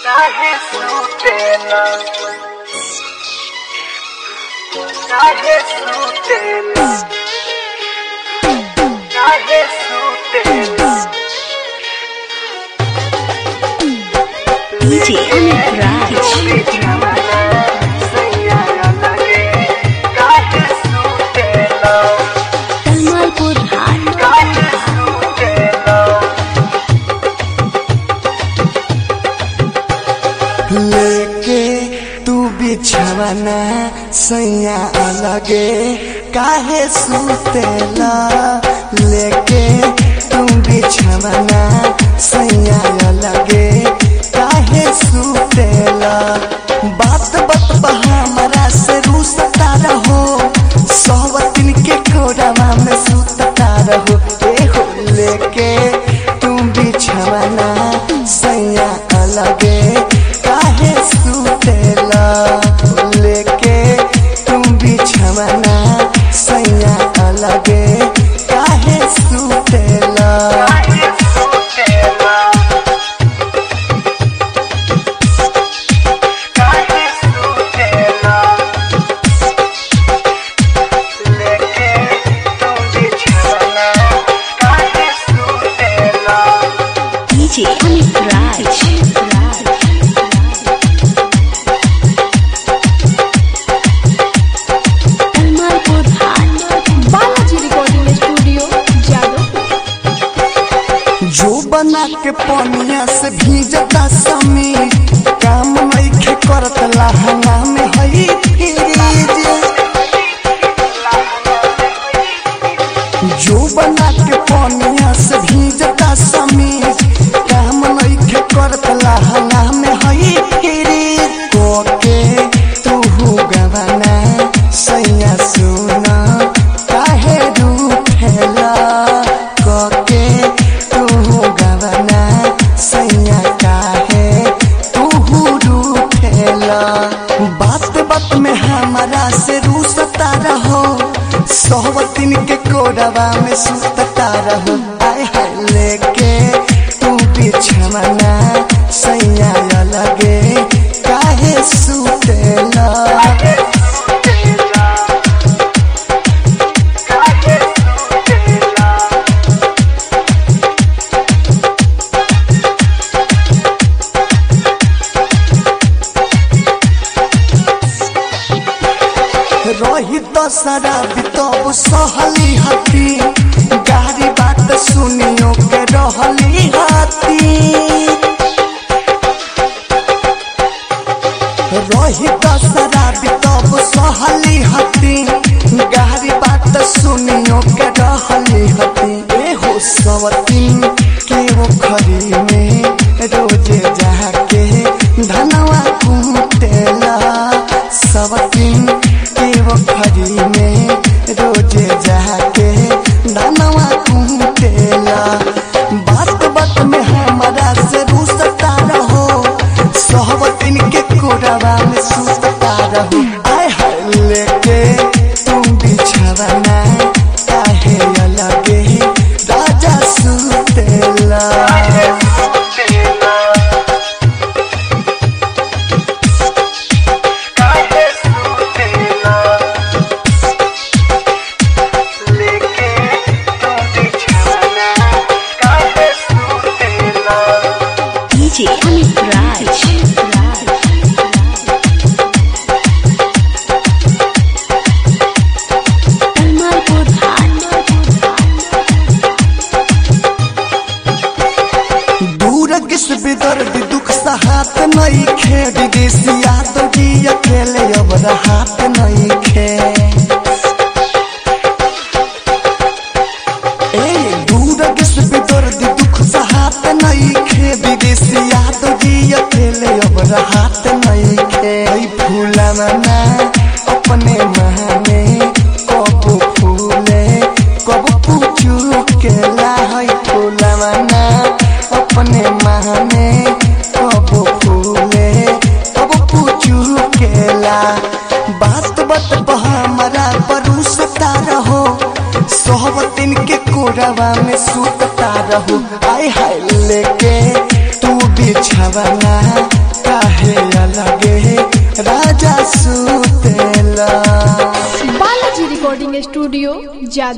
काहे सुतेला काहे सुतेला काहे सुतेला DJ Amit Raj. Tamalpur High. लेके तू बिछवना सैया अलगे काहे सुतेला लेके तू बिछवना सैया अलगे काहे सुतेला बात बात हमरा से रूसता रहो सब दिन के कोरवा में सुतता रहो ए हो लेके तू बिछवना सैया अलगे काहे सुतेला लेके तू बिछवना सैया अलगे काहे सुतेला DJ Amit Raj. Tamalpur High. Balaji recording studio Jadav जो बना के पनिया से भीजता समीर काम नइखे करत लहंगा में हई फ्रीज जो बना के पनिया से भीजता समीर काम नइखे करत लहंगा में हई फ्रीज कोके तू गवाना सैया सुना काहे रूठेला कोके तू गवाना सैया काहे तू रूठेला बात बात में हमारा से रूसता रहो सोहबतिन के कोरवा में सुतता रहो आय हाय लेके तू बिछवना सैया अलगे काहे सुतेला रही तो शराब तब सहली हती गाड़ी बात सुनियो के रहली हती रही तो शराब तब सहली हती गाड़ी बात सुनियो के रहली हती ए हो सवतीन के वो खरी में रोजे जाके धनवा कूटेला सवतीन के वो खरी में रोजे जाके धनवा कूटेला बात बात में हमारा से रूसता रहो सहबतिन के कोरवा में सुतता रहो आय हाय लेके तुम बिछवना काहे अलगे राजा सुतेला DJ Amit Raj. Tamalpur High. दूर किस बेदर्द दुख सहात नहीं खे विदेशिया तो जी अकेले अब रहात नहीं खे ए दूर किस बेदर्द दुख सहात नहीं खे विदेशिया तो जी अकेले अब रहात नहीं खे ई फूला मना अपने महाने कब फूले कब पूछू के ला है फूला मना अपने महाने कब फूले कब पूछू के ला बात बात पर हमारा परूसता रहो सोहबतिन के कोरवा में सुतता रहो आय हाय लेके तू बिछवना राजा सुतेला बालाजी रिकॉर्डिंग स्टूडियो जादव